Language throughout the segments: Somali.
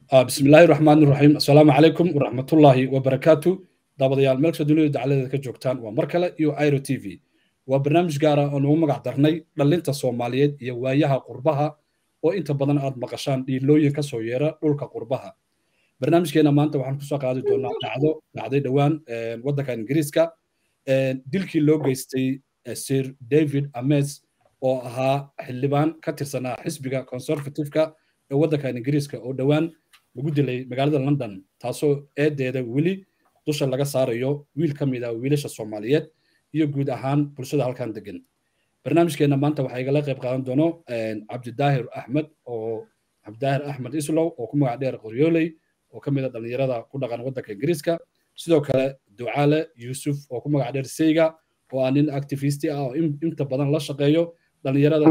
بسم الله الرحمن الرحيم السلام عليكم ورحمة الله وبركاته daabadayaal meel kasta dunida dacaladeeda ka joogtaan waa mar kale iyo iro t v waa barnaamij gaara oo nagu magac darnay dhallinta soomaaliyeed iyo waayaha qurbaha oo inta badan aad maqashaan dhiilooyin ka soo yeera dhulka qurbaha barnaamijkeena maanta waxaan kusoo qaadi doonaa dhacdo dhacday dhowaan waddanka ingiriiska dilkii loo geystay sir david ames oo ahaa xildhibaan ka tirsanaa xisbiga conservativeka ee waddanka ingiriiska oo dhowaan lagu dilay magaalada london taasoo eedeeda weli dusha laga saarayo wiil ka mid ah wiilasha soomaaliyeed iyo guud ahaan bulshada halkan degan barnaamijkeena maanta waxaa igala qayb qaadan doono cabdidaahir axmed oo cabdidaahir axmed islow oo ku magac dheer qoryooley oo ka mid a dhallinyarada ku dhaqan waddanka ingiriiska sidoo kale ducaale yuusuf oo ku magac dheer seyga oo ah nin activisti ah oo inta badan la shaqeeyo dhallinyarada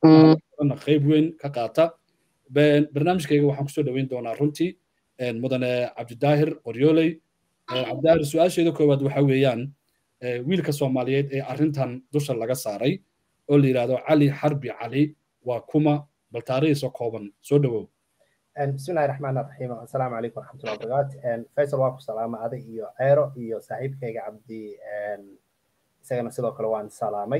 qayb weyn ka qaata barnaamijkayga waxaan kusoo dhoweyn doonaa runtii mudane cabdidaahir qoryooley cabdidaahir su-aasheeda koowaad waxa weeyaan wiilka soomaaliyeed ee arrintan dusha laga saaray oo la yidhahdo cali xarbi cali waa kuma bal taarihiisa kooban soo dhowow bismillahi raxmaan raxiim assalaamu calaykum waraxmatullahi wabarakaatu faysal waa ku salaama ada iyo ceero iyo saaxiibkayga cabdi isagana sidoo kale waan salaamay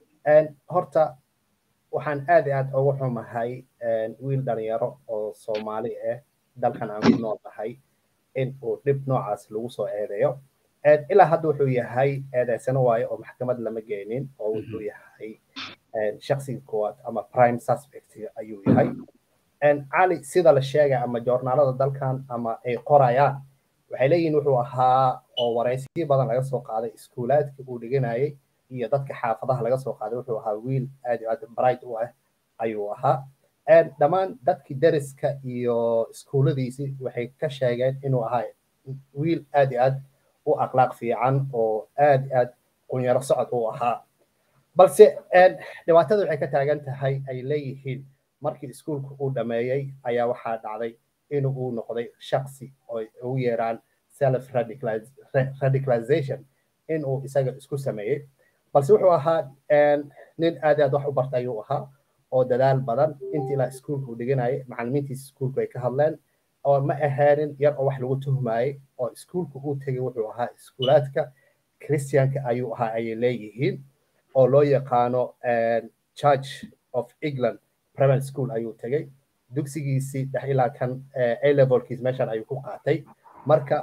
horta waxaan aad iyo aad ugu xumahay wiil dhalinyaro oo soomaali ah dalkan aan ku nool nahay in uu dhib noocaas lagu soo eedeeyo ilaa hadda wuxuu yahay eedeysano waayo oo maxkamad lama geenin oo wuxuu yahay shaksiga koowaad ama prime suspect ayuu yahay cali sida la sheegay ama joornaalada dalkan ama ay qorayaan waxay leeyihin wuxuu ahaa oo waraysiyo badan laga soo qaaday iskuulaadkii uu dhiganayay iyo dadka xaafadaha laga soo qaaday wuxuu ahaa wiil aad iyo aad bright u ah ayuu ahaa dhammaan dadkii deriska iyo iskuulladiisii waxay ka sheegeen inuu ahaa wiil aad iyo aad u akhlaaq fiican oo aad iyo aad qunyaro socod u ahaa balse dhibaatada waxay ka taagan tahay ay leeyihiin markii iskuulka uu dhameeyey ayaa waxaa dhacday inuu uu noqday shaksi oo ugu yeeraan self radicalization inuu isaga isku sameeyey balse wuxuu ahaa nin aad aad wax u barta ayuu ahaa oo dadaal badan intii ilaa iskuulka uu dhiganayay macallimiintiisa iskuulku ay ka hadleen oo ma ahaanin yar oo wax lagu tuhmayey oo iskuulka uu tegay wuxuu ahaa iskuulaadka christianka ayuu ahaa ayay leeyihiin oo loo yaqaano church of england primary school ayuu tegay dugsigiisii dhex ilaa kan a levelkiis meeshan ayuu ku qaatay marka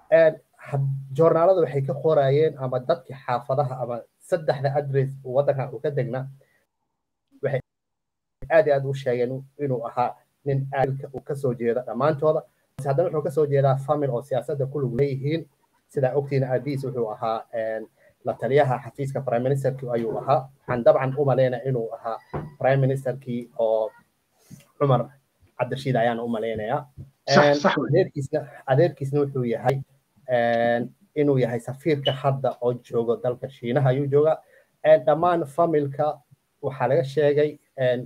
joornaalada waxay ka qorayeen ama dadkii xaafadaha ama saddexda adres waddankan uu ka degna waxay aad iyo aad u sheegeen inuu ahaa nin aadka uu kasoo jeeda dhammaantooda haddana wuxuu kasoo jeedaa famil oo siyaasadda ku lug leeyihiin sidaa ogtiina aabihiis wuxuu ahaa la taliyaha xafiiska prime ministerkii ayuu ahaa waxaan dabcan u malaynaya inuu ahaa prime ministerkii oo cumar cabdirashiid ayaan u malaynayaa adeerkiisna wuxuu yahay inuu yahay safiirka hadda oo joogo dalka shiinaha ayuu joogaa dhammaan familka waxaa laga sheegay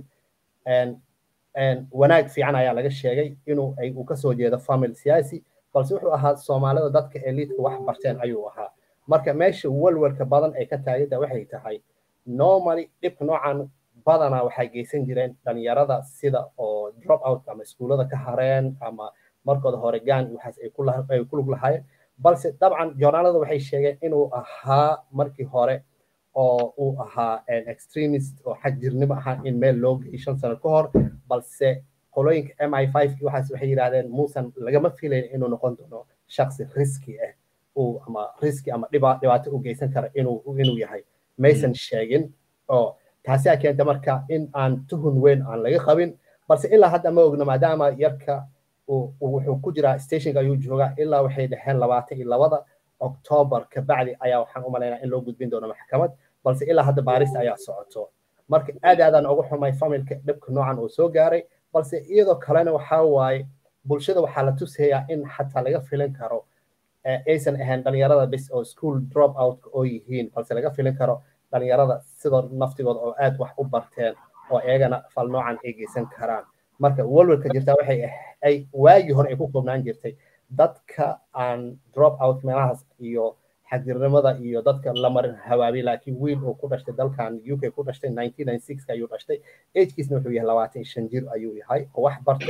wanaag fiican ayaa laga sheegay inuu uu kasoo jeedo famil siyaasi balse wuxuu ahaa soomaalida dadka eliidka wax barteen ayuu ahaa marka meesha walwalka badan ay ka taagida waxay tahay normally dhibka noocan badanaa waxay geysan jireen dhalinyarada sida oo drop out ama iskuullada ka hareen ama markooda hore gaan waxaas ay ku lug lahaayeen balse dabcan joornaalada waxay sheegeen inuu ahaa markii hore oo uu ahaa extremist oo xag jirnimo ahaa in meel loo geeyay shan sano ka hor balse qolooyinka m i five waxaas waxay yidhahdeen muusan lagama filayn inuu noqon doono shaksi riski ah uu ama riski ama dhibaato u geysan kara inuu inuu yahay maysan sheegin oo taasi a keenta marka in aan tuhun weyn aan laga qabin balse ilaa hadda ma ogno maadaama yarka wuxuu ku jiraa stationka ayuu joogaa ilaa waxay dhaheen labaatan iyo labada octoobar kabacdi ayaa waxaan u malaynaa in loo gudbin doono maxkamad balse ilaa hadda baarista ayaa socoto marka aad aadaan ugu xumay familka dhibka noocan uu soo gaaray balse iyadoo kalena waxaa waaye bulshada waxaa la tusayaa in xataa laga filin karo aysan ahayn dhalinyarada bis oo school drop out oo yihiin balse laga filin karo dhalinyarada sidoo naftigooda oo aad wax u barteen oo iyagana fal noocan ay geysan karaan marka walwalka jirtaa waxay ay waagii hore ay ku koobnaan jirtay dadka aan drop out meelahaas iyo xagjirnimada iyo dadka la marin hawaabi laakiin wiil uu ku dhashtay dalkan uk ku dhashtay ayuu dhashtay agekiisna wuxuu yahay labaatan shan jir ayuu yahay oo wax bartay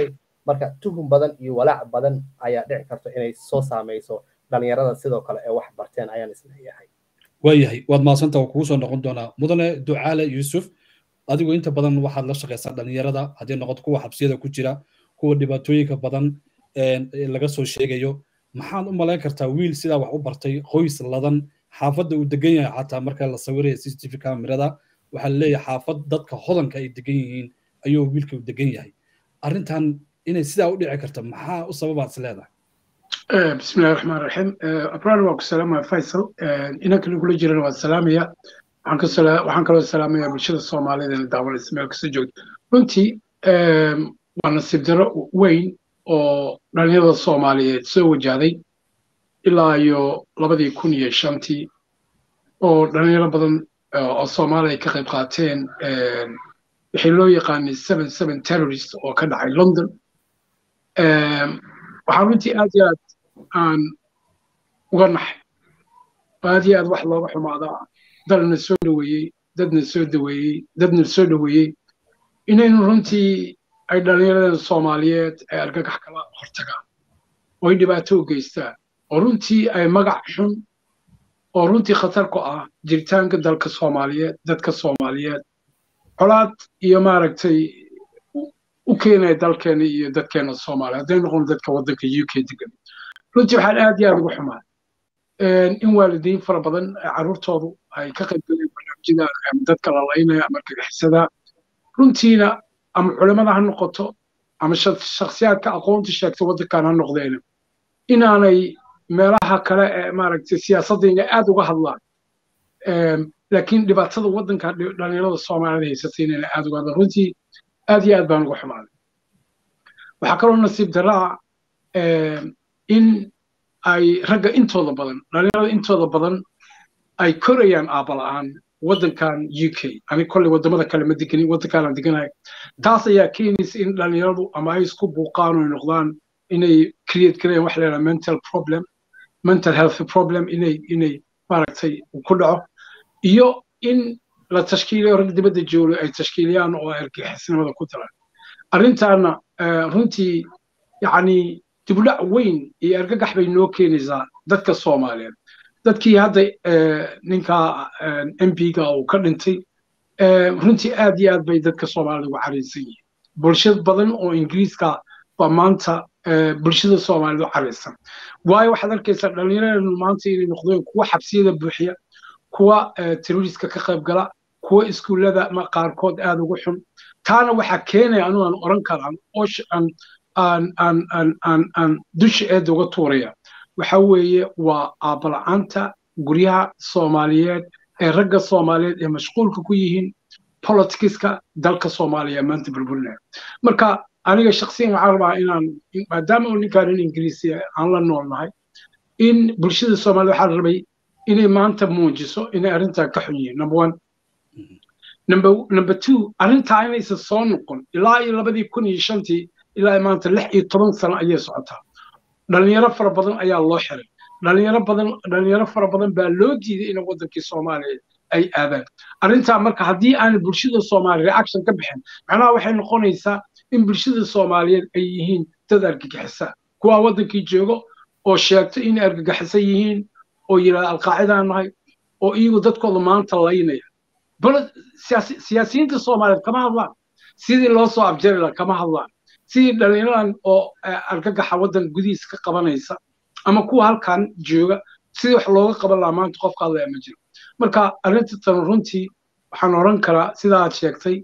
marka tuhum badan iyo walaac badan ayaa dhici karto inay soo saameyso dhalinyarada sidoo kale ee wax barteen ayaan isleeyahay waayahay waad mahadsanta waa kugu soo noqon doonaa mudane ducaale yuusuf adigu inta badan waxaad la shaqaysaa dhalinyarada haddii noqoto kuwa xabsiyada ku jira kuwa dhibaatooyinka badan laga soo sheegayo maxaad u malayn kartaa wiil sidaa wax u bartay qoys ladan xaafadda uu degan yahay xataa marka la sawiraya c c t v kamerada waxaa laleeyahay xaafad dadka hodanka ay degan yihiin ayuu wiilka u degan yahay arrintan inay sidaa u dhici karta maxaa u sababaad is leedahay بسم الله الرحمن الرحيم أبرار واكو سلام فيصل إنك نقول جيران والسلامية waxaan ka sala waxaan kaloo salaamayaa bulshada Soomaaliyeed ee daawanaysa meel kasta joogta runtii waa nasiib darro weyn oo dhalinyarada Soomaaliyeed soo wajahday ilaa iyo labadii kun iyo shantii oo dhalinyaro badan oo Soomaali ay ka qayb qaateen wixii loo yaqaanay seven seven terrorist oo ka dhacay London waxaan runtii aad iyo aad aan uga naxay aad iyo aad wax looga xumaadaa dalna soo dhoweeyey dadna soo daweeyey dadna soo dhoweeyey inaynu runtii ay dhallinyarada soomaaliyeed ay argagax kala hortagaan oo ay dhibaato u geystaan oo runtii ay magac xun oo runtii khatar ku ah jiritaanka dalka soomaaliyeed dadka soomaaliyeed colaad iyo maaragtay u keenaya dalkeena iyo dadkeena soomaaliya hadday noqon dadka waddanka u k degan runtii waxaan aad iyo aad ugu xumaa in waalidiin fara badan carruurtoodu ay ka qayb galeen barnaamijyada dadka la laynaya ama argagixisada runtiina ama culimada ha noqoto ama shakhsiyaadka aqoonta sheegta waddankan ha noqdeen inaanay meelaha kale ee maaragtay siyaasadda inay aad uga hadlaan laakiin dhibaatada waddanka dhalinyarada soomaalida haysatay inayna aad uga hadlaan runtii aad iyo aad baan uga xumaaday waxaa kaloo nasiib daraa in ay ragga intooda badan dhalinyarada intooda badan ay korayaan aabala'aan waddankan u k ani kolley waddamada kale ma deganin waddankaanaan deganahay taas ayaa keenaysa in dhalinyaradu ama ay isku buuqaan oo noqdaan inay create gareeyaan wax leedaha mental problem mental health problem inay inay maaragtay ku dhaco iyo in la tashkiiliyo rag dibadda joogo ay tashkiiliyaan oo argixisnimada ku daran arrintaana runtii yacni dibudhac weyn iyo argagax bay noo keenaysaa dadka soomaaliyeed dadkii hadda ninka mp-ga uu ka dhintay runtii aad iyo aad bay dadka soomaalida uga caraysan yihiin bulshad badan oo ingiriiska baa maanta bulshada soomaalida u caraysan waayo waxaad arkaysaa dhallinyaradu maanta inay noqdeen kuwa xabsiyada buuxiya kuwa terroriska ka qayb gala kuwa iskuullada qaarkood aad ugu xun taana waxaa keenaya anu aan oran karaan aan dusha eedda uga tuuraya waxa weeye waa aabala'aanta guryaha soomaaliyeed ee ragga soomaaliyeed ee mashquulka ku yihiin politicska dalka soomaaliya maanta burburinaya marka aniga shaksiyan waxaan rabaa inaan maadaama uu ninkaan in ingiriisi aan la noolnahay in bulshada soomaaliyed waxaa rabay inay maanta muujiso inay arrintaa ka xun yihiin number one number number two arrintaa inaysan soo noqon ilaa iyo labadii kun iyo shantii ilaa maanta lix iyo toban sano ayay socotaa dhalinyaro fara badan ayaa loo xiray dhalinyaro badan dhalinyaro fara badan baa loo diiday in wadankii soomaaliya ay aadaan arrintaa marka haddii aan bulshada soomaaliya reaction ka bixin macnaha waxay noqonaysaa in bulshada soomaaliyeed ay yihiin dad argagixisa kuwaa wadankii joogo oo sheegto inay argagixisan yihiin oo yidhahda alqaacidaan nahay oo iyagu dadkooda maanta laynaya bal siyaasiyiinta soomaaliyeed kama hadlaan sidii loo soo abjari laha kama hadlaan sidii dhallinyaradan oo argagaxa waddan gudihiis ka qabanaysa ama kuwa halkan jooga sidii wax looga qaban lahaa maanta qofka hadlaya ma jiro marka arrinta tan runtii waxaan oran karaa sida aad sheegtay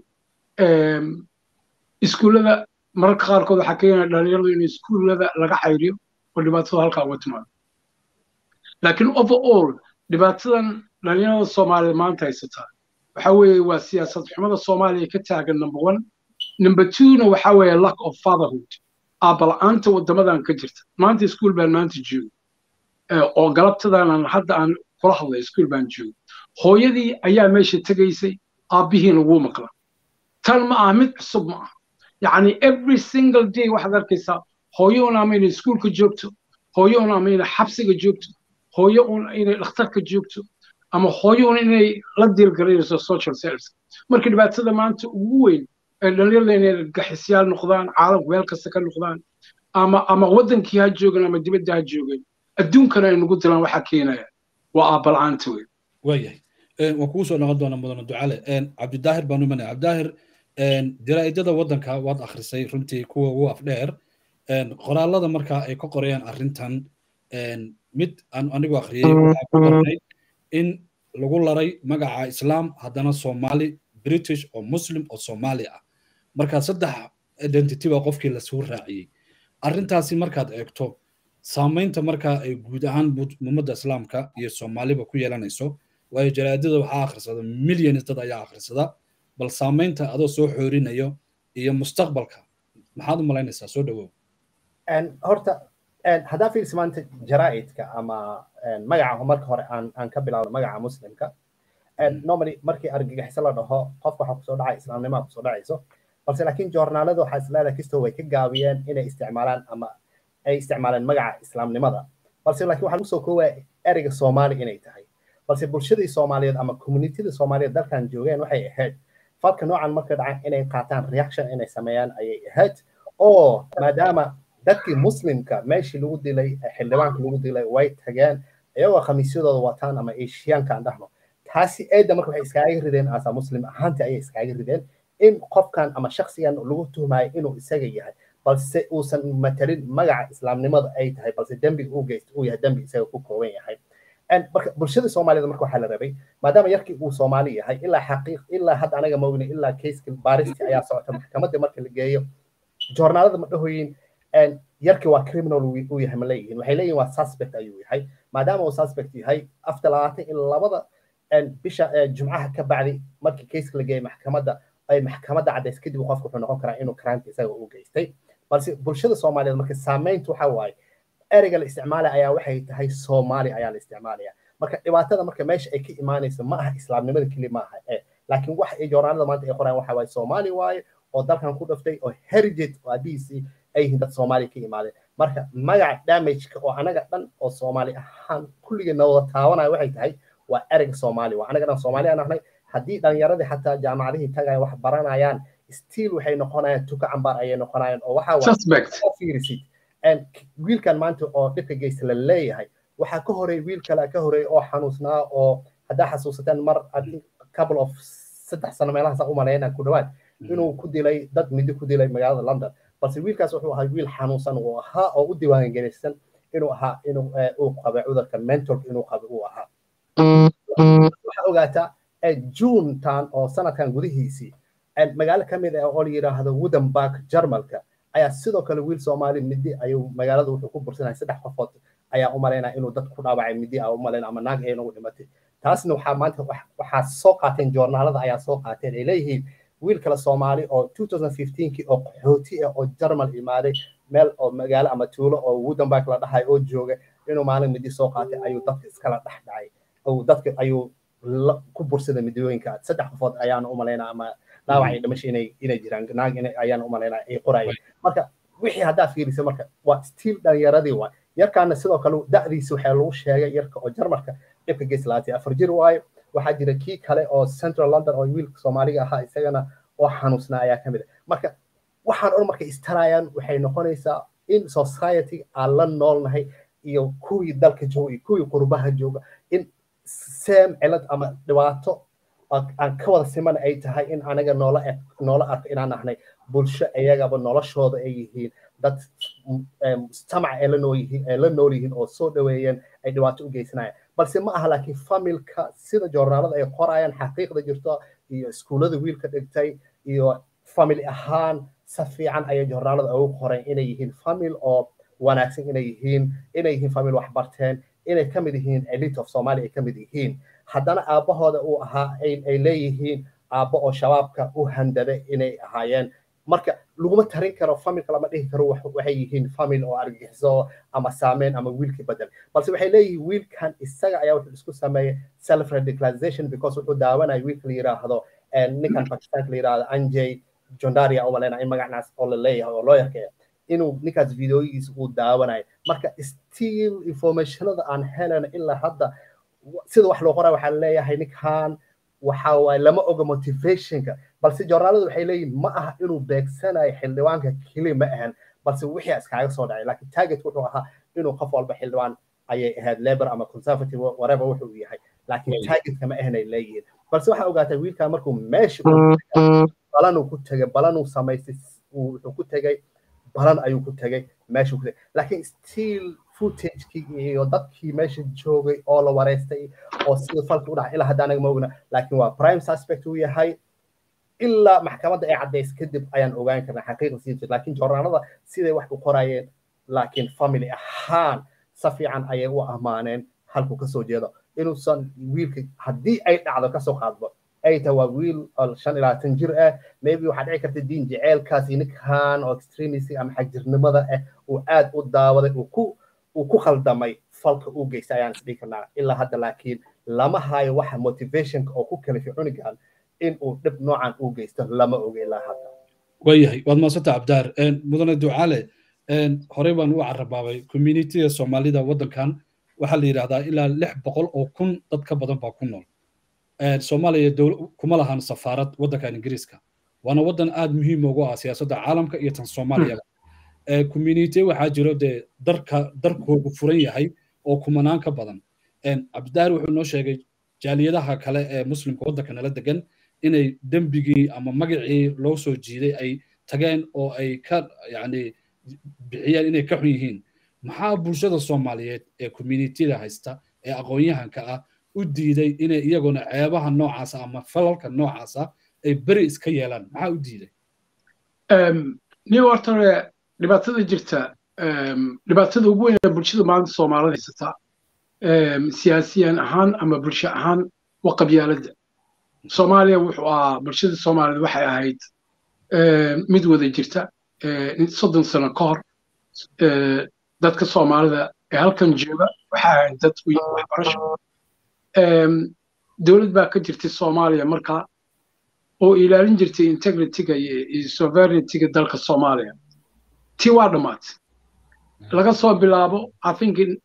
iskuullada mararka qaarkood waxaa keenaya dhallinyaradu in iskuullada laga xayriyo oo dhibaatada halkaa uga timaado laakiin overall dhibaatadan dhallinyarada soomaaliya maanta haysataa waxa weeye waa siyaasad xumada soomaaliya ka taagan number one number twona waxa weeye lack of fatherhood aabala'aanta waddamadan ka jirta maanta iskuul baan maanta joogo oo galabtadaanan hadda aan kula hadlay iskuul baan joogo hooyadii ayaa meesha tegaysay aabbihiina wuu maqla tan ma aha mid cusub ma aha yacni every single day waxaad arkaysaa hooyo un ama inay iskuulka joogto hooyo un ama inay xabsiga joogto hooyo un inay dhakhtarka joogto ama hooyo un inay la diilgaraynayso social service marka dhibaatada maanta ugu weyn dhalinyarada inay gaxisyaal noqdaan caalamku meel kasta ka noqdaan ama ama waddankii ha joogan ama dibadda ha joogan adduunkana ay nagu dilaan waxaa keenaya waa aabala'aanta wey waayahay waan kugu soo noqon doonaa mudane ducale cabdidaahir baan umanaya cabdidaahir jaraa'idada waddanka waad akhrisay runtii kuwa ugu afdheer qoraalada markaa ay ka qorayaan arrintan mid aan anigu akhriyey waxaa ku qornay in lagu laray magaca islaam haddana soomaali british oo muslim oo soomaali ah marka saddex identity baa qofkii lasuu raaciyey arrintaasi markaad eegto saamaynta markaa ay guud ahaan ummadda islaamka iyo soomaaliba ku yeelanayso waayo jaraadada waxaa akhrisada milyanis dad ayaa akhrisada bal saamaynta adoo soo xoorinayo iyo mustaqbalka maxaad u malaynaysaa soo dhawow horta haddaa fiirsi maanta jaraa'idka ama magaca marka hore aan aan ka bilaabno magaca muslimka normally markii argagixiso la dhaho qofka waxaa kusoo dhacay islaamnimaa kusoo dhacayso balse laakiin joornaalada waxaa isleedahay kastoo way ka gaabiyeen inay isticmaalaan ama ay isticmaaleen magaca islaamnimada balse laakiin waxaa lagu soo koowaya ereyga soomaali inay tahay balse bulshadii soomaaliyeed ama communitida soomaaliyeed dalkan joogeen waxay ahayd falka noocan marka dhacan inay qaataan reaction inay sameeyaan ayay ahayd oo maadaama dadkii muslimka meeshii lagu dilay xildhibaanka lagu dilay way tageen iyagoo khamiisyadooda wataan ama eshiyaanka aan dhahno taasi eedda marka waxay iskaaga rideen asa muslim ahaantii ayay iskaaga rideen in qofkan ama shaksigan lagu tuhmayo inuu isaga yahay balse uusan matalin magaca islaamnimada ay tahay balse dembiga uu geysto uu yahay dembi isaga ku kooban yahay marka bulshada soomaaliyed marka waxaa la rabay maadaama yarkii uu soomaali yahay ilaa xaqiiq ilaa hadda anaga ma ogni ilaa keiska baaristi ayaa socota maxkamadda marka la geeyo joornaalada ma dhahoyin yarkii waa criminal uu yahay ma leeyihiin waxay leeyihin waa suspect ayuu yahay maadaama uu suspect yahay after labaatan in labada bisha jumcaha ka bacdi markii keiska la geeyay maxkamadda ay maxkamadda caddays kadib qofka wuxuu noqon karaa inuu karaanka isaga u geystay balse bulshada soomaaliyeed marka saamayntu waxa waaye ereyga la isticmaalaya ayaa waxay tahay soomaali ayaa la isticmaalaya marka dhibaatada marka meesha ay ka imaanayso ma aha islaamnimada keli ma aha eh laakiin waxa ay joornaalada maanta ay qorayaan waxa waaye soomaali waaye oo dalkan ku dhaftay oo heritage oo aabihiisii ay yihiin dad soomaaliya ka imaadeen marka magaca damageka oo anaga dhan oo soomaali ahaan kulligeena wada taabanaya waxay tahay waa ereyga soomaali waa anaga dhan soomaali aan ahnay haddii dhalinyaradii xataa jaamacadihii tagaya wax baranayaan stiil waxay noqonayaan tuka cambaar ayay noqonayaan oo waxaa fiirisid wiilkan maanta oo dhibka geysta la leeyahay waxaa ka horeey wiil kale ka horeey oo xanuusnaa oo haddaa xasuusateen mar couple of saddex sano meelahaasa u malaynaa ku dhawaad inuu ku dilay dad midi ku dilay magaalada london balse wiilkaas wuxuu ahaa wiil xanuunsan uu ahaa oo u diiwaangelaysan inuu ahaa inuu uu qaba cudurka mentalka inuu qaba uu ahaa waxaa ogaataa juuntan oo sanadkan gudihiisii magaalo ka mid ah oo la yidhaahdo woodenburg jarmalka ayaa sidoo kale wiil soomaali midi ayuu magaalada wuxuu ku bursanaya saddex qofood ayaa u malaynaya inuu dad ku dhaawacay midi a u malayna ama naag ayna ugu dhimatay taasna waxaa maanta waxaa soo qaateen joornaalada ayaa soo qaateen ay leeyihiin wiil kale soomaali oo 2015kii oo qaxooti ah oo jarmal imaaday meel oo magaalo ama tuulo oo woodenburg la dhahay oo jooga inuu maalin midi soo qaatay ayuu dadka iskala dhex dhacay dadka ayuu ku bursada midooyinka saddex qofood ayaana u malaynaa ama dhaawacay dhimasho inay inay jiraan naag ayaana u malaynaa ay qorayeen marka wixii haddaa fiirisa marka waa stiil dhalinyaradii waay yarkaana sidoo kale da'diisa waxaa lagu sheegay yarka oo jarmarka dhibka geys laatay afar jir waayo waxaa jira kii kale oo central london oo wiilka soomaaliga ahaa isagana oo xanuusnaa ayaa ka mid ah marka waxaan or markay istarayaan waxay noqonaysaa in society aan la noolnahay iyo kuwii dalka jooga iyo kuwii qurbaha jooga in same cilad ama dhibaato aan ka wada siman ay tahay in anaga noola noola arko inaan ahnay bulsho iyagaba noloshooda ay yihiin dad mujtamac ay la nool yihiin ay la nool yihiin oo soo dhaweeyeen ay dhibaato u geysanayaan balse ma aha laakiin familka sida joornaalada ay qorayaan xaqiiqda jirto iyo iskuullada wiilka dhigtay iyo family ahaan si fiican ayay joornaalada ugu qoreen inay yihiin famil oo wanaagsan inay yihiin inay yihiin famil wax barteen inay ka mid yihiin elite of somalia ay ka mid yihiin haddana aabbahooda uu ahaa ay leeyihiin aabbo oo shabaabka u handada inay ahaayeen marka laguma tarin karo familka lama dhihi karo waxay yihiin famil oo argagixiso ama saameyn ama wiilkii bedel balse waxay leeyihiin wiilkan isaga ayaa wuxuu isku sameeyey self radicalization because wuxuu daawanaya wiilka la yiraahdo ninkan pakistanka la yiraahdo anjay jondaria umaleyna in magacnaas oo la leeyahay oo loo yarkeeya inuu ninkaas videoyigiisa uu daawanayo marka still informationada aan helana ilaa hadda sida wax loo qoraa waxaa leeyahay ninkan waxa waaye lama oga motivationka balse joornaaladu waxay leeyihin ma aha inuu beegsanayo xildhibaanka keli ma ahan balse wixii iskaaga soo dhacay laakiin target wuxuu ahaa inuu qof walba xildhibaan ayay ahayd labor ama conservative whatever wuxuu yahay laakiin targetka ma ahanay leeyihiin balse waxaa ogaatay wiilkaa markuu meesha balanuu ku tegay balanuu samaystay wuxuu ku tegay balan ayuu ku tegay meeshuu ku tegay laakiin still footagekii iyo dadkii meesha joogay oo la wareystay oo sida falki u dhacay ilaa hadda anaga ma ogna laakiin waa prime suspect uu yahay ilaa maxkamadda ay caddays kadib ayaan ogaan karnaa xaqiiqa sii jirta laakiin joornaalada siday wax u qorayeen laakiin family ahaan si fiican ayay u ammaaneen halkuu kasoo jeedo inuusan wiilka haddii ay dhacdo kasoo qaadbo ay tahay waa wiil shan ilaa tan jir ah maybe waxaa dhici karta diin jeceelkaas ninkan oo extremist ama xagjirnimada ah uu aad u daawaday uu ku uu ku khaldamay falka uu geystay ayaan isdhihi karnaa ilaa hadda laakiin lama hayo waxa motivationka oo ku kalifay cunigan in uu dhib noocan uu geysto lama oga ilaa hadda waayahay waad maasanta cabdaar mudane ducaale horey baan u carabaabay communitiga soomaalida waddankan waxaa la yidhahdaa ilaa lix boqol oo kun dad ka badan baa ku nool soomaaliya kuma lahan safaarad waddankan ingiriiska waana waddan aad muhiim ugu ah siyaasadda caalamka iyo tan soomaaliyaba community waxaa jiro dee darka darkoogu furan yahay oo kumanaan ka badan cabdidaar wuxuu noo sheegay jaaliyadaha kale ee muslimka waddanka nala degan inay dembigii ama magacii loo soo jiiday ay tageen oo ay ka yani bixiyeen inay ka xun yihiin maxaa bulshada soomaaliyeed ee communitida haysta ee aqoon-yahanka ah u diiday inay iyaguna ceebaha noocaasa ama falalka noocaasa ay beri iska yeelaan maxaa u diiday ni horta dhibaatada jirta dhibaatada ugu weyn ee bulshada maanta soomaalida haysata siyaasiyan ahaan ama bulsho ahaan waa qabyaaladda soomaaliya wuxuu ahaa bulshada soomaaliyed waxay ahayd mid wada jirta soddon sano ka hor dadka soomaalida ee halkan jooga waxay ahayd dad waxbarasho dowlad baa ka jirtay soomaaliya markaa oo ilaalin jirtay integrityga iyo sovereigntyga dalka soomaaliya tii waa dhammaatay laga soo bilaabo i think in,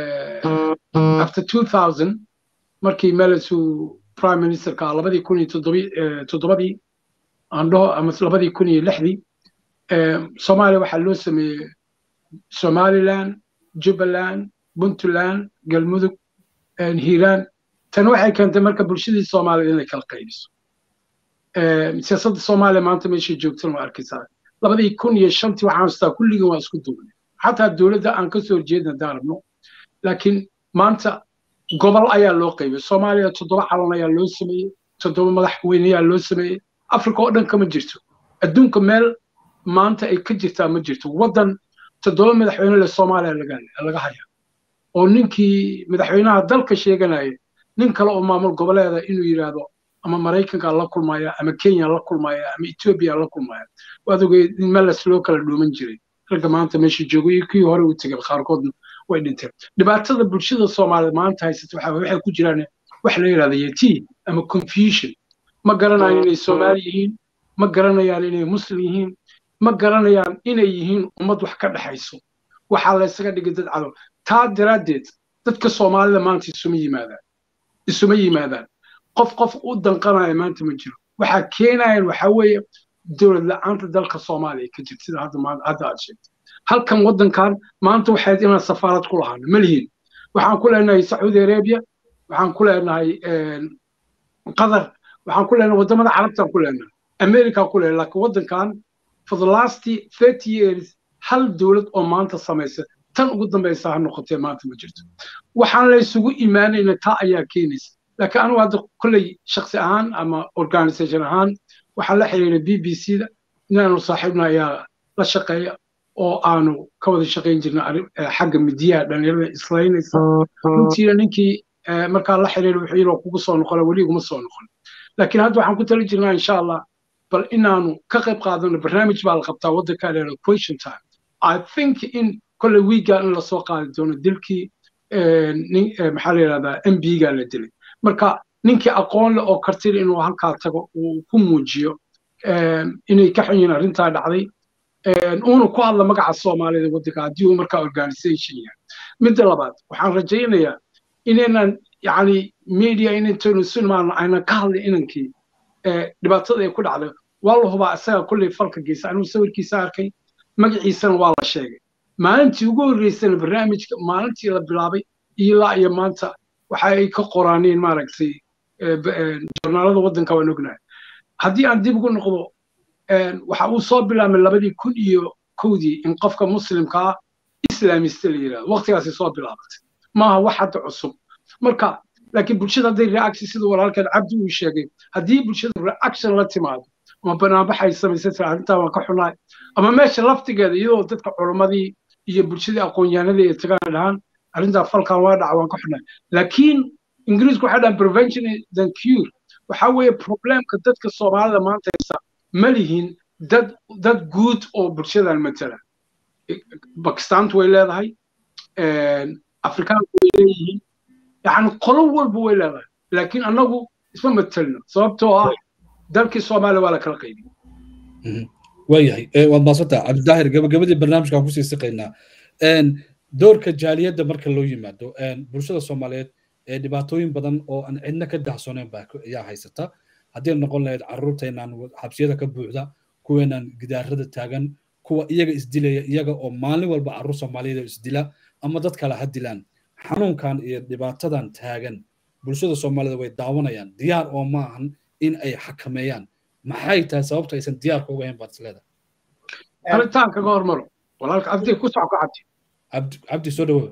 uh, after 2000 markii melesu prime ministerka labadii kun iyo toddobadii aan dhaho ama labadii kun iyo lixdii soomaaliya waxaa loo sameeyey somaliland jubbaland puntland galmudug hiiraan tan waxay keentay marka bulshadii soomaaliyed inay kala qaybiso siyaasadda soomaaliya maanta meeshay joogtan waa arkaysaa labadii kun iyo shantii waxaan hastaa kulligii waa isku duubnay xataa dowladda aan ka soo horjeedna haddaan rabno laakiin maanta gobol ayaa loo qaybay soomaaliya toddoba calan ayaa loo sameeyey toddoba madaxweyne ayaa loo sameeyey africa oo dhan kama jirto adduunka meel maanta ay ka jirtaa ma jirto waddan toddoba madaxweyne le soomaaliya laga haya oo ninkii madaxweynaha dalka sheeganaya nin kale oo maamul goboleeda inuu yidhaahdo ama maraykanka la kulmaya ama kenya la kulmaya ama etoobiya la kulmaya waad ogeyd in meles loo kala dhuuman jiray ragga maanta meesha jooga iyo kii hore u tegay qaarkoodna way dhinteen dhibaatada bulshada soomaaliyeed maanta haysata waxa waxay ku jiraan wax la yidhahda yati ama confusion ma garanayaan inay soomaali yihiin ma garanayaan inay muslim yihiin ma garanayaan inay yihiin ummad wax ka dhexayso waxaa la ysaga dhigay dad cadow taa daraaddeed dadka soomaalida maanta isuma yimaadaan isuma yimaadaan qof qof u danqanaya maanta ma jiro waxaa keenayan waxaa weeye dowlad la-aanta dalka soomaaliya ka jirta sida hadda maanta hadda aad sheegtay halkan waddankan maanta waxayd inaan safaarad ku lahaano ma lihiin waxaan ku leenahay sacuudi arabia waxaan ku leenahay qatar waxaan ku leenahay waddamada carabtaan ku leenahay america ku leenahay laakiin waddankan for the last thirty years hal dowlad oo maanta samaysa tan ugu dambaysa ha noqotee maanta ma jirto waxaan la isugu imaanayna taa ayaa keenaysa laakiin anigu hadda kolley shaksi ahaan ama organisation ahaan waxaan la xiriiray b b c da inaanu saaxiibna ayaa la shaqeeya oo aanu ka wada shaqayn jirna xagga midiyaha dhalinyarada islaynaysa runtiina ninkii markaa la xiriiray wuxuu yidhi kugu soo noqona weli iguma soo noqon laakiin hadda waxaan ku tali jirnaa insha allah bal inaanu ka qayb qaadano barnaamij baa la qabtaa waddanka leedahay question time i think in kolley wiiga in lasoo qaadi doono dilkii maxaa la yidhahdaa m b ga la dilay marka ninkii aqoon leh oo kartida inuu halkaa tago uu ku muujiyo inay ka xun yihiin arrintaa dhacday uuna ku hadla magaca soomaalida waddanka haddii uu markaa organisation yahay midda labaad waxaan rajaynayaa inaynan yacni media inayntaynu sinmaano aynan ka hadlin inankii dhibaatada ay ku dhacday waa la hubaa isaga kulley falka geysa anigu sawirkiisa arkay magaciisana waa la sheegay maalintii ugu horreysana barnaamijka maalintii la bilaabay ilaa iyo maanta waxa ay ka qoraaneen maaragtay joornaalada waddanka waan ognahay haddii aan dib ugu noqdo waxa uu soo bilaabmay labadii kun iyo kowdii in qofka muslimka ah islaamista la yidhahdo waqtigaasi soo bilaabatay maaha wax hadda cusub marka laakiin bulshada hadday reaction sida walaalkan cabdi uu sheegay haddii bulshada reaction la timaado ama banaanbax ay samaysay tira arrintaa waan ka xunahay ama meesha laftigeeda iyadoo dadka culimmadii iyo bulshadii aqoon-yahanadii ay tagaan dhahaan arrintaa falkan waa dhaca waan ka xunahay laakiin ingiriisku waxay dhahaan prevention than cure waxaa weeye problemka dadka soomaalida maanta haysa ma lihin dad dad guud oo bulshadan matala bakistaantu way leedahay afrikaanku way leeyihiin yani qolo walba way leedahay laakiin annagu isma matelno sababtoo ah dalkii soomaaliya waa la kala qaybiyey waayahay waad maasantaa cabdidaahir gabagabadii barnaamijkaan kusii siqaynaa doorka jaaliyadda marka loo yimaado bulshada soomaaliyeed ee dhibaatooyin badan oo aan cidna ka dahsooneyn baa ayaa haysata haddii noqon lahayd carruurteenaan xabsiyada ka buuxda kuweenaan gidaarada taagan kuwa iyaga isdilaya iyaga oo maalin walba carruur soomaaliyeed isdila ama dad kale ha dilaan xanuunkan iyo dhibaatadan taagan bulshada soomaalida way daawanayaan diyaar oo ma ahan in ay xakameeyaan maxay tahay sababta aysan diyaarka uga hayn baad isleedahay aritaan kaga hormaro walaalka abdi ku soco ka cabdi cabdi soo dhawo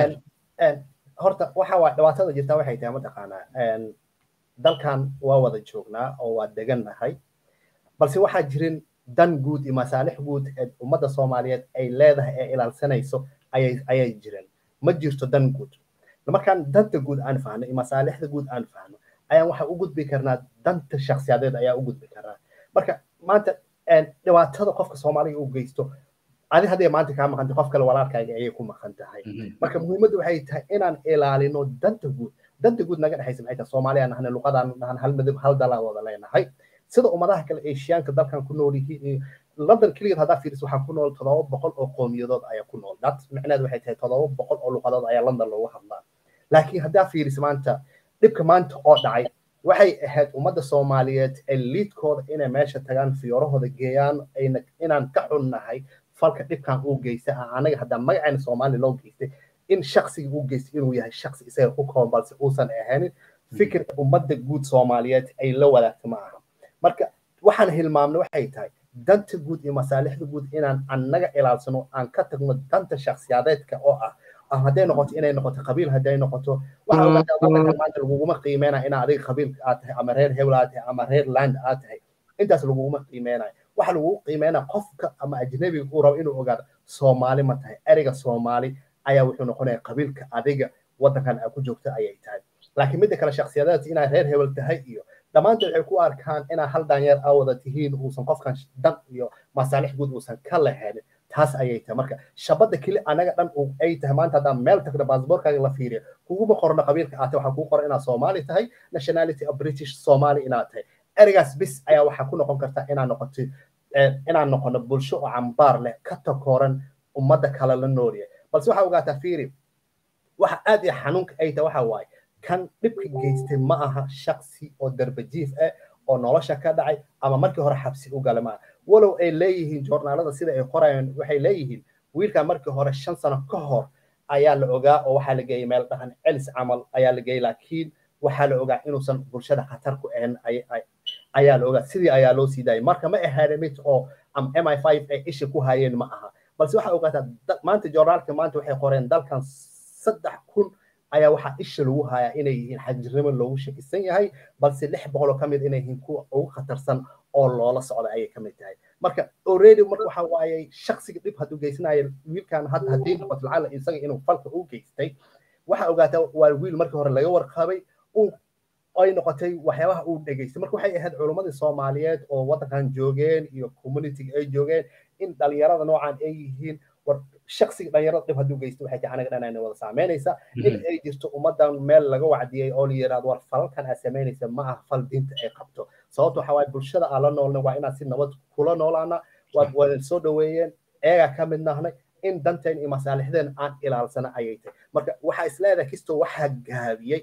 horta waxa waa dhibaatada jirta waxay tahay mataqaanaa dalkan waa wada joognaa oo waa degannahay balse waxaa jirin dan guud iyo masaalix guud ee ummadda soomaaliyeed ay leedahay ee ilaalsanayso ayay ayay jiren ma jirto dan guud markaan danta guud aan fahno iyo masaalixda guud aan fahno ayaan waxa u gudbi karnaa danta shakhsiyadeed ayaa u gudbi karnaa marka maanta dhibaatada qofka soomaaliga u geysto adi hadday maanta kaa maqantay qof kale walaalkaaga ayay ku maqan tahay marka muhiimaddu waxay tahay inaan ilaalino danta guud danta guud naga dhexaysa maxay tahay soomaaliya nahna luqadaan nahan hal midab hal dalaa wada leenahay sida ummadaha kale eeshiyaanka dalkan ku nool yihiin london keligeed haddaa fiiriso waxaa ku nool todoba boqol oo qowmiyadood ayaa ku nool dat micneheed waxay tahay todoba boqol oo luqadood ayaa london loogu hadlaa laakiin haddaa fiiriso maanta dhibka maanta oo dhacay waxay ahayd ummadda soomaaliyeed ee liidkooda inay meesha tagaan fiyoorahooda geeyaan ayna inaan ka xunnahay falka dhibkan uu geystay anaga haddaa magacayna soomaaliya loo geystay in shaksiga uu geystay inuu yahay shaksi isaga ku kooban balse uusan ahaanin fikirka ummadda guud soomaaliyeed ay la wadaagto ma aha marka waxaan hilmaamna waxay tahay danta guud iyo masaalixda guud inaan annaga ilaalsano aan ka tagno danta shakhsiyadeedka oo ah ama hadday noqoto inay noqoto qabiil hadday noqoto waxa ogaataa wadanka maanta laguguma qiimeynaya inaa adiga qabiil aad tahay ama reer hebel aad tahay ama reer land aad tahay intaas laguguma qiimeynayo waxa lagugu qiimeynaya qofka ama ajnabiga uu rabo inuu ogaado soomaali ma tahay ereyga soomaali ayaa wuxuu noqonaya qabiilka adiga wadankan aad ku joogto ayay tahay laakiin midda kale shakhsiyadeed inaa reer hebel tahay iyo dhammaantood waxay ku arkaan inaa hal daanyeer aa wada tihiin uusan qofkan dan iyo masaalix guud uusan ka lahayn taas ayay tahay marka shabada keli anaga dhan ay tahay maanta haddaan meel tagno baasboorkaaga la fiiriyo kuguma qorno qabiilka aad tahay waxaa kugu qoran inaad soomaali tahay nationality of british somali inaad tahay ereygaas bis ayaa waxaa ku noqon karta inaad noqoto inaan noqono bulsho oo cambaar leh ka takooran ummadda kale la noolya balse waxaa ogaataa fiiri waxa aad iyo xanuunka ay tahay waxa waaye kan dhibka geystay ma aha shaksi oo darbajiif ah oo nolosha ka dhacay ama markii hore xabsi u gala maaha walow ay leeyihiin joornaalada sida ay qorayaan waxay leeyihiin wiilkan markii hore shan sano ka hor ayaa la ogaa oo waxaa la geeyey meel dhahan celis camal ayaa la geeyey laakiin waxaa la ogaa inuusan bulshada khatar ku ahayn ayaa la ogaa sidii ayaa loo sii daayay marka ma ahaane mid oo am m i five ay isha ku hayeen ma aha balse waxaa ogaataa maanta joornaalka maanta waxay qoreen dalkan saddex kun ayaa waxaa isha lagu hayaa inay yihiin xajirnimo loogu shakisan yahay balse lix boqol oo ka mid inay yihiin kuwa ugu khatarsan oo loola socda ayay ka mid tahay marka already marka waxa waaye shaksiga dhib hadduu geysanayo wiilkan hadda haddii noqoto lacala isaga inuu falka u geystay waxaa ogaataa waa wiil markii hore laga warqabay uu ay noqotay waxyaabaha uu dhegeystay marka waxay ahayd culummadii soomaaliyeed oo waddankan joogeen iyo communitiga ay joogeen in dhalinyarada noocan ay yihiin war shaksiga dhalinyarada dhib hadduu geysto waxay tahay anaga dhanayna wada saameynaysa in ay jirto ummaddan meel laga wacdiyey oo la yidhahdo war falalkan aad samaynaysa ma aha fal diinta ay qabto sababta waxaa waaye bulshada aan la noolna waa inaan si nabad kula noolaana waad wada soo dhoweeyeen eegaa ka mid nahnay in danteen iyo masaalixdeen aan ilaalsana ayay tahay marka waxaa isleedahay kistoo waxaa gaabiyey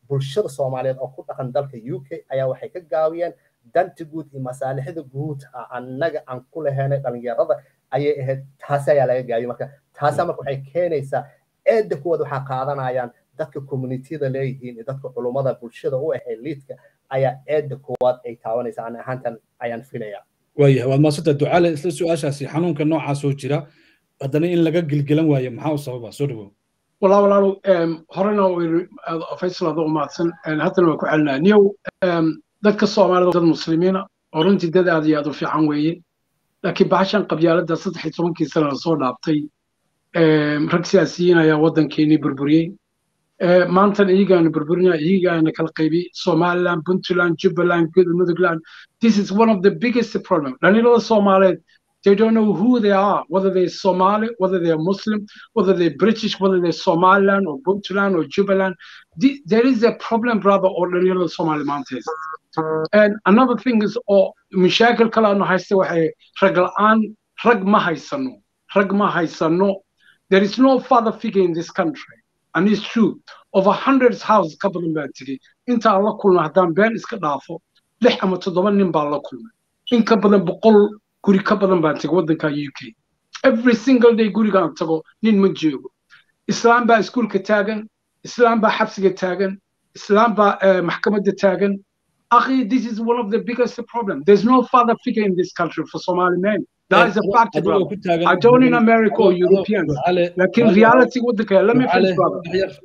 bulshada soomaaliyeed oo ku dhaqan dalka u k ayaa waxay ka gaabiyeen danta guud iyo masaalixda guud annaga aan ku lahaynay dhalinyarada ayay ahayd taasi ayaa laga gaabiyo marka taasa marka waxay keenaysaa eedda kuwaad waxaa qaadanayaan dadka communitiyada leeyihiin iyo dadka culummada bulshada u ahay liidka ayaa eedda kuwaad ay taabanaysa ani ahaantan ayaan filaya waayahay waad maasanta ducaale isla su-aashaasi xanuunka noocaas oo jira haddana in laga gelgelan waayo maxaa u sababa soo dhawow والله walaalow horena faysal adoo umahadsan haddana waa ku celinaya niyow dadka soomaalida dad muslimiina oo runtii dad aad iyo aad u fiican weeye laakiin bahashan qabyaaladda saddex iyo tobankii sana lasoo dhaaftay rag siyaasiyiin ayaa waddankeenii burburiyey maantan iyagaana burburinaya iyagaana kala qaybiyey somaliland puntland jubbaland mudugland this is one of the biggest problem dhalinyarada soomaaliyeed They don't know who they are, whether they're Somali, whether they're Muslim, whether they're British, whether they're Somaliland or Puntland or Jubaland. The, there is a problem, brother, or the little Somali mountains. And another thing is, oh, مشاكل كلا إنه هايسته وحي رجلان رج ما هايسنو رج ما هايسنو. There is no father figure in this country, and it's true. Over hundreds houses couple of them today. أنت الله كلنا هدان بين إسكتافو لح أما تضمن نبى الله كلنا. إن كبدن بقول guri ka badan baan tegay waddanka u k every single day gurigaan tago nin ma joogo islaam baa iskuulka taagan islaam baa xabsiga taagan islaam baa maxkamadda taagan akhi this is one of the biggest problem there's no father figure in this country for somali men that is a fact brother i don't in america or europeans lakin reality waddanka let me finish brother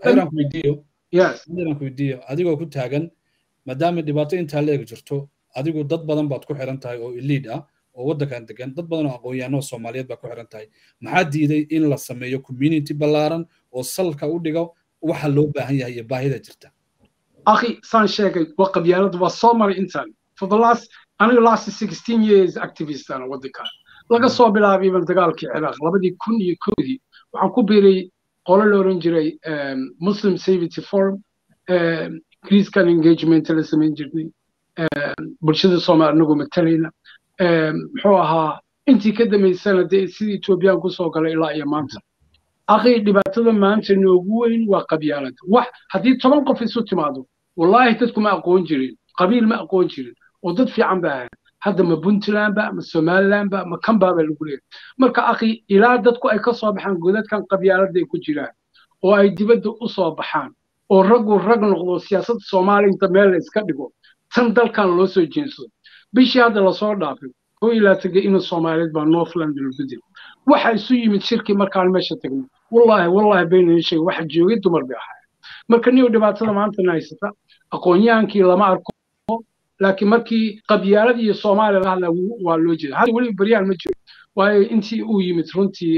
yes weydiiyo adigoo ku taagan maadaama dhibaato intaa leeg jirto adigu dad badan baad ku xiran tahay oo iliid ah oo waddankan degan dad badan oo aqoon-yahanoo soomaaliyeed baa ku xiran tahay maxaa diiday in la sameeyo community ballaaran oo salka u dhigo waxa loo baahan yahay iyo baahida jirta akhi saan sheegay waa qabyaalad waa soo maray intaan for the last aniga last sixteen years activist ana waddankan laga soo bilaabay ban dagaalkii ciraaq labadii kun iyo koodii waxaan ku biiray qolo la oran jiray muslim safety forum greeskan engagement la samayn jirnay bulshada soomaali anagoo matalayna muxuu ahaa intii ka dambaysana dee sidii etoobiyaan kusoo galay ilaa iyo maanta akhi dhibaatada maanta noogu weyn waa qabyaalada wax haddii toban qof isu timaado wallaahi dadku ma aqoon jirin qabiil ma aqoon jirin oo dad fiican ba ahayd hadda ma puntland ba ma somaliland ba ma kanbaa baa lagu leeyahay marka akhi ilaa dadku ay ka soo baxaan godadkan qabyaalada ay ku jiraan oo ay dibadda u soo baxaan oo raggu rag noqdo siyaasadda soomaaliya inta meel la iska dhigo tan dalkan loo soo jeensado bishii hadda lasoo dhaafay koo ilaa tegay ina soomaaliyeed baa northland lubedel waxa isu yimid shirkii markaan meesha tagnay wallaahi wallaahi bayna sheegay waxa joogay dumar bay ahaayeen marka niyo dhibaatada maantana haysata aqoon-yahankii lama arko laakiin markii qabyaalada iyo soomaaliya la hadla waa loo jeeda hadda weliba baryaan ma jiro waayo intii uu yimid runtii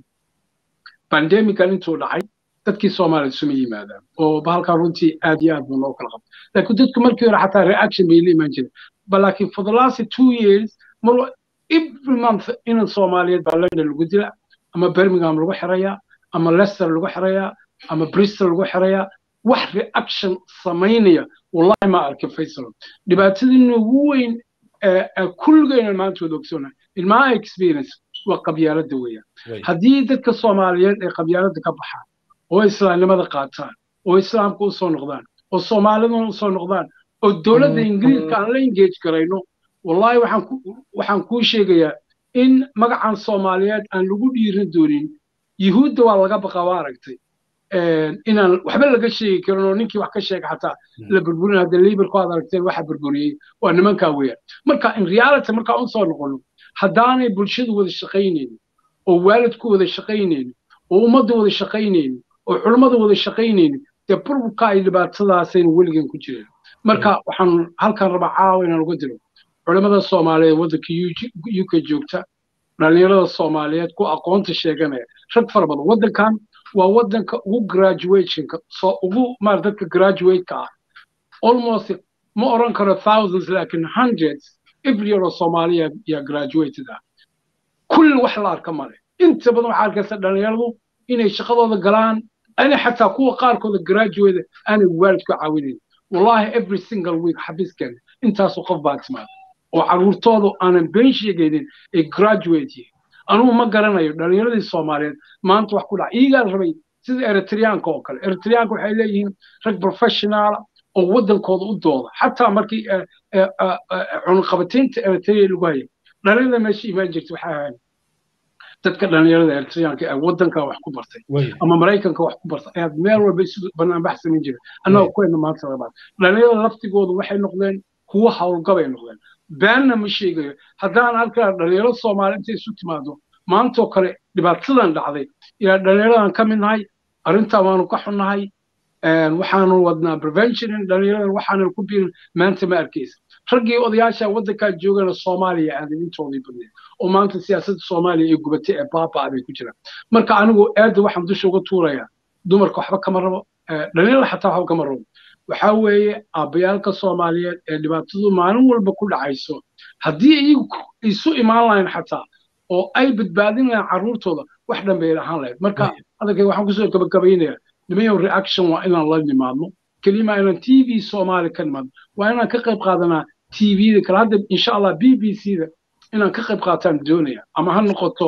bandemican intuu dhacay dadkii soomaaliya isuma yimaadaan oo bahalkan runtii aad iyo aad buu noo kala qabtay laakiin dadku markii hore xataa reaction bay la imaan jireen but like for the last two years mar every month inan soomaaliyeed baa london lagu dila ama birmingham lagu xirayaa ama leicester lagu xirayaa ama bristol lagu xirayaa wax reaction samaynaya wallahi ma arkin faysal dhibaatadii ugu weyn kulligayna maanta wada ogsoonay in my experience waa qabyaalada weeyaan haddii dadka soomaaliyeed ay qabyaalada ka baxaan oo islaamnimada qaataan oo islaamka usoo noqdaan oo soomaaliduna usoo noqdaan oo dowladda ingiriiska aan la engage garayno wallahi waxaan waxaan kuu sheegayaa in magacan soomaaliyeed aan lagu dhiirin doonin yuhuudda waa laga baqa waa aragtay inaan waxba laga sheegi karin oo ninkii wax ka sheega xataa la burburin hadda liibarku aad aragteen waxa burburiyey waa nimankaa weeyaan marka in reality markaa usoo noqono haddaanay bulshadu wada shaqaynaynin oo waalidku wada shaqaynaynin oo ummadda wada shaqaynaynin oo culummada wada shaqaynaynin dee burburka ay dhibaatadaasayna weligan ku jireen marka waxaan halkan rabaa caawa inaan uga diro culimmada soomaaliyeed waddanka u k joogta dhallinyarada soomaaliyeed ku aqoonta sheeganaya rag fara badan waddankan waa waddanka ugu graduationka soo ugu maar dadka graduate-ka ah almost ma oran karo thousands laakiin hundreds every year oo soomaaliya yaa graduated ah kulli wax la arka male inta badan waxaa arkaysa dhallinyaradu inay shaqadooda galaan ana xataa kuwa qaarkooda graduate aanay waalidku caawinayn wallahi every single week xabiiskan intaasoo qof baa timaada oo carruurtoodu aanan been sheegaynin ay graduate yihiin anugu ma garanayo dhallinyaradii soomaaliyeed maanta wax ku dhaca iyagaa rabay sida eritreanka oo kale eritreanka waxay leeyihiin rag professionaala oo waddankooda u dooda xataa markii cunaqabataynta eritrea lagu hayay dhalinyarada meesha imaan jirta waxay ahayn dadka dhalinyarada eritreanka ee waddanka wax ku bartay ama maraykanka wax ku bartay ayaa meel walba isu banaanbax samayn jiray annagoo kuwayna maanta labaad dhalinyarada laftigoodu waxay noqdeen kuwo howlgabay noqdeen beenna ma sheegayo haddaan halkaa dhalinyaro soomaali intay isu timaado maantoo kale dhibaatadan dhacday ilaa dhalinyaradan ka mid nahay arrintaa waanu ka xunnahay waxaanu wadnaa prevention dhalinyaradan waxaanan ku biirin maanta ma arkaysa raggii odayaasha waddankaa joogana soomaaliya aadan intoodii badneed oo maanta siyaasadda soomaaliya ee gubatay ee baabaa bay ku jiraan marka anigu aadda waxaan dusha uga tuurayaa dumarka waxba kama rabo dhalinyarada xataa waxba kama rabo waxaa weeye aabbayaalka soomaaliyeed ee dhibaatadu maalin walba ku dhacayso haddii iyagu isu imaan lahayn xataa oo ay badbaadin lahayn carruurtooda wax dhan bay ahaan lahayd marka hadalkay waxaan kusoo gabagabaynayaa nimayow reaction waa inaan la nimaadno kelima inaan t v soomaali ka nimaadno waa inaan ka qayb qaadanaa t v-da kale hadda insha allah b b c da inaan ka qayb qaataan doonaya ama ha noqoto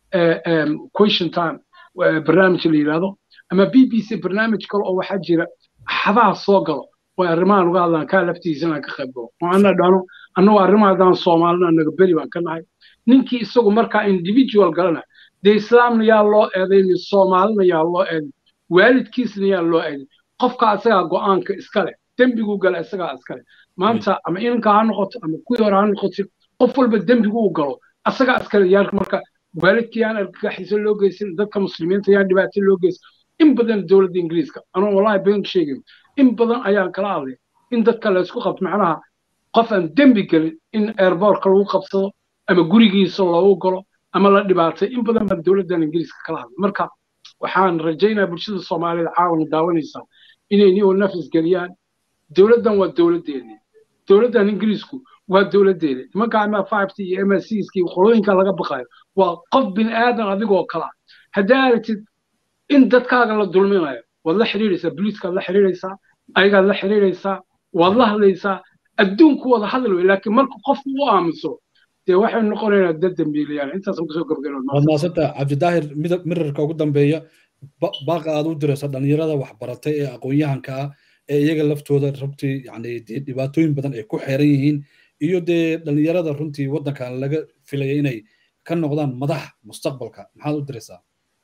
question time barnaamij la yidhaahdo ama b b c barnaamij kale oo waxaa jira axadaha soo galo way arrimahan uga hadlaan kaa laftiisa inaan ka qayb galo oo ana dhano annagoo arrimaha haddaan soomaalina naga beri baan ka nahay ninkii isagu markaa individual galana dee islaamna yaa loo eedayni soomaalina yaa loo eeday waalidkiisna yaa loo eeday qofka asagaa go'aanka iska leh dembiguu gala isagaa iska leh maanta ama inanka ha noqoto ama kuwii hore ha noqoto qof walba dembigu uu galo asagaa iska leh yaarka marka waalidkii yaan argagaxiso loo geysan dadka muslimiinta yaan dhibaato loo geysan in badan dowladda ingiriiska anoo wallahi been sheegin in badan ayaan kala hadlay in dadka laysku qabto macnaha qof aan dembi gelin in airbortka lagu qabsado ama gurigiisa loogu galo ama la dhibaatay in badan baan dowladdan ingiriiska kala hadlay marka waxaan rajaynayaa bulshada soomaaliyeed caawana daawanaysaa inay niyoo nafis geliyaan dowladdan waa dowladdeeni dowladdan ingiriisku waa dowladdeeni nimanka ama five t iyo m s ski qolooyinka laga baqayo waa qof bini aadan adigoo kala haddaa aragtid in dadkaaga la dulminayo waad la xiriiraysaa booliiskaad la xiriiraysaa ayagaad la xiriiraysaa waad la hadlaysaa adduunku wada hadal wey laakiin marka qofku u aamuso dee waxay noqonaynaa dad dambiilayaan intaasaan kusoo waad maasanta cabdidaahir mirarka ugu dambeeya baaqa aad u diraysa dhalinyarada waxbaratay ee aqoon-yahanka ah ee iyaga laftooda runtii yani dhibaatooyin badan ay ku xeeran yihiin iyo dee dhalinyarada runtii waddankan laga filaya inay ka noqdaan madax mustaqbalka maxaad u diraysaa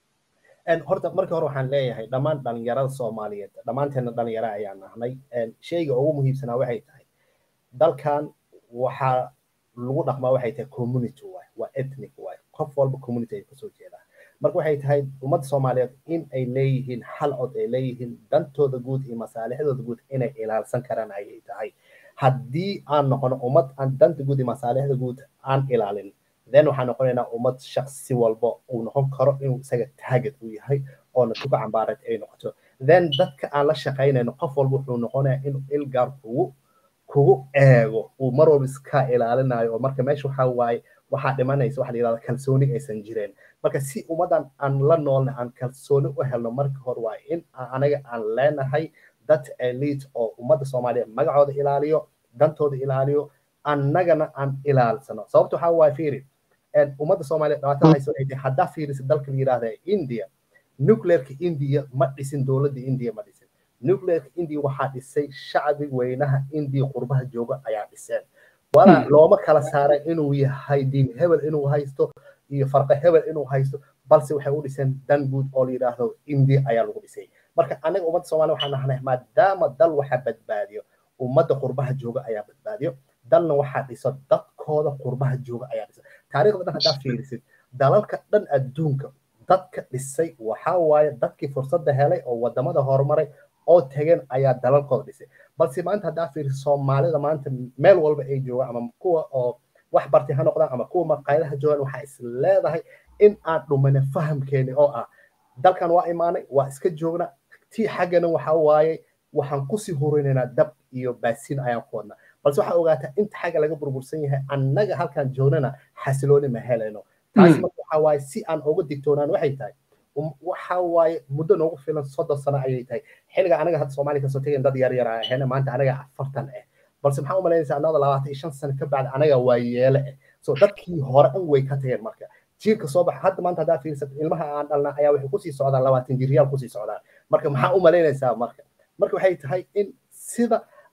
horta markii hore waxaan leeyahay dhammaan dhalinyarada soomaaliyeed dhammaanteena dhalinyaro ayaan nahnay sheyga ugu muhiimsanaa waxay tahay dalkan waxaa lagu dhaqmaa waxay tahay community waay waa ethnic waay qof walba community ay kasoo jeedaa marka waxay tahay ummadda soomaaliyeed in ay leeyihiin hal cod ay leeyihiin dantooda guud iyo masaalixdooda guud inay ilaalsan karaan ayay tahay haddii aan noqono ummad aan danta guud iyo masaalixda guud aan ilaalin then waxaan noqonaynaa ummad shaksi walba uu noqon karo inuu isaga taagad u yahay oona tuga cambaareed ay noqoto then dadka aan la shaqaynayno qof walba wuxuu noqonayaa inuu ilgaar kugu kugu eego uu mar walba iska ilaalinayo oo marka meesha waxaa waaye waxaa dhimanaysa waxa la yidhahda kalsooni aysan jireen marka si ummaddan aan la noolna aan kalsooni u helno marka hore waa in anaga aan leenahay dad elite oo ummadda soomaaliyeed magacooda ilaaliyo dantooda ilaaliyo annagana aan ilaalsano sababta waxaa waaye fiiri ummadda soomaaliyeed dhibaatada hayso ay tahay haddaa fiirisa dalka la yidhahda india nuclearka india ma dhisin dowladda india ma dhisin nuclearka india waxaa dhisay shacbi weynaha india qurbaha jooga ayaa dhiseen walaa looma kala saaray inuu yahay diin hebel inuu haysto iyo farqa hebel inuu haysto balse waxay u dhiseen dan guud oo la yidhaahdo india ayaa lagu dhisay marka anaga ummadda soomaaliya waxaan nahnay maadaama dal waxa badbaadiyo ummadda qurbaha jooga ayaa badbaadiyo dalna waxaa dhiso dadkooda qurbaha jooga ayaa dhisa taariikhda dhan haddaa fiirisid dalalka dhan adduunka dadka dhisay waxaa waaye dadkii fursadda helay oo wadamada horumaray oo tageen ayaa dalalkooda dhisay balse maanta haddaa fiirisid soomaalida maanta meel walba ay joogaan ama kuwa oo wax bartay ha noqdaan ama kuwa maqaayadaha joogaan waxaa is leedahay in aan dhumane fahamkeeni oo ah dalkan waa imaanay waa iska joogna tii xaggana waxaa waaye waxaan kusii horeynaynaa dab iyo baasiin ayaan ku wadnaa balse waxaa ogaataa inta xagga laga burbursan yahay annaga halkaan joognana xasilooni ma helayno taas marka waxaa waaye si aan uga digtoonaan waxay tahay waxa waaye muddo noogu filan soddon sano ayay tahay xilliga anaga hadda soomaaliya kasoo tegayn dad yar yar ahayna maanta anaga afartan ah balse maxaa u malaynaysaa annada labaatan iyo shan sano ka bacda anaga waa yeele ah so dadkii hore an way ka tageen marka jiilka soo baxa hadda maanta haddaa fiirsat ilmaha aan dhalna ayaa waxay kusii socdaan labaatan jiryaal kusii socdaan marka maxaa u malaynaysaa marka marka waxay tahay in sida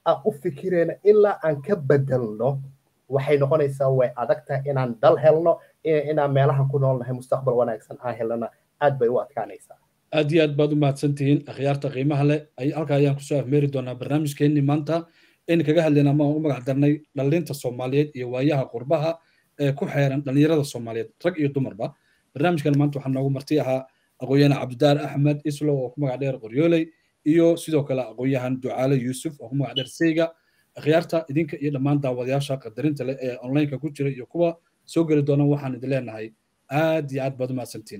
aan u fikirayna ilaa aan ka bedelno waxay noqonaysaa way adag tahay inaan dal helno inaan meelahan ku noolnahay mustaqbal wanaagsan aan helnana aad bay u adkaanaysaa aad iyo aad baad u mahadsantihiin akhyaarta qiimaha leh halka ayaan kusoo afmeeri doonaa barnaamijkeenni maanta in kaga hadlayna ama u magac darnay dhallinta soomaaliyeed iyo waayaha qurbaha ee ku xeeran dhallinyarada soomaaliyeed rag iyo dumarba barnaamijkan maanta waxaa noogu marti ahaa aqoon-yahan cabdidaar axmed islo oo ku magac dheer qoryooley iyo sidoo kale aqoon-yahan ducaale yuusuf oo ku magac dheer seyga akhyaarta idinka iyo dhammaan daawadayaasha qadarinta leh ee onlineka ku jira iyo kuwa soo geli doona waxaan idin leenahay aad iyo aad baad u mahadsantiin